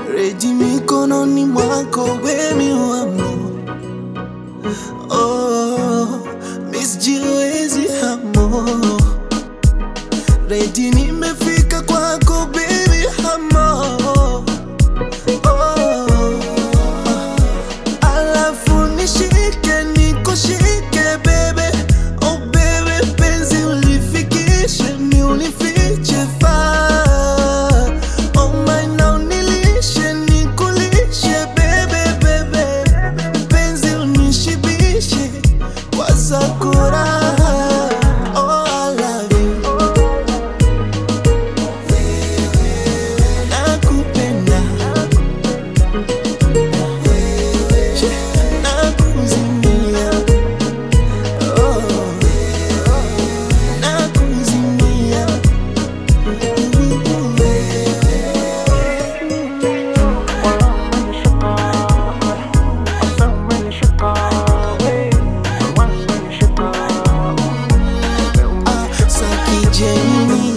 reji mikononi mwako wemi wamo oh, misjiwezi hamo reji nimefika kwako baby hamo oh, alafu nishike nikushike bebe oh bebe penzi ulifikishe ni unifiche faa oh my now nilishe nikulishe bebe bebe penzi unishibishe kwa sakura oh I love you nakupenda nakuzimia oh, nakuzimia Ah, sakijeni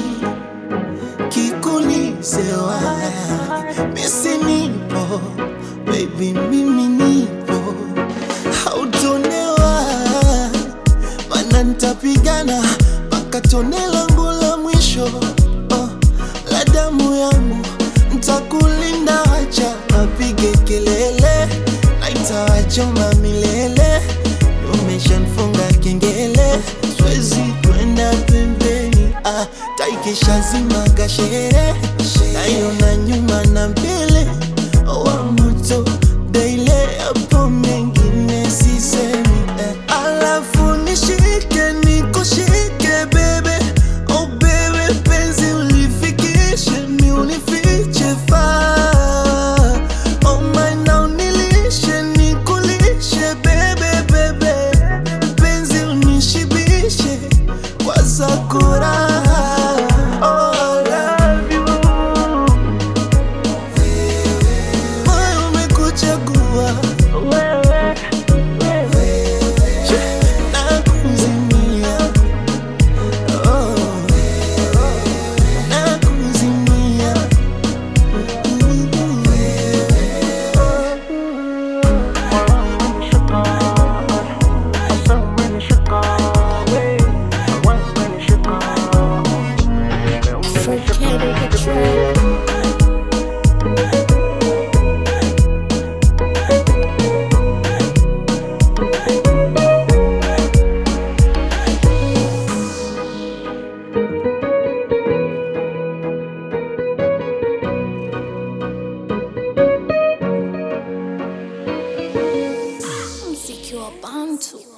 kikulisewa misi nipo baby mimi nipo hautonewa mana ntapigana mpaka tone langu la mwisho oh, la damu yangu ntakulinda acha apige kelele naitawachoma milele umeshanfunga kengele swezi kwenda pembeni ah, taikisha zima gashere naiona nyuma na mbele wa moto daile hapo mengine sisemi eh. alafu nishike nikushike bebe oh bebe penzi ulifikishe mi unifiche faa oh my now nilishe nikulishe bebe bebe penzi unishibishe kwa sakura oh, I love you. Moyo umekuchagua nakuzimia oh, nakuzimia Forget the track. Mziki wa Bantu.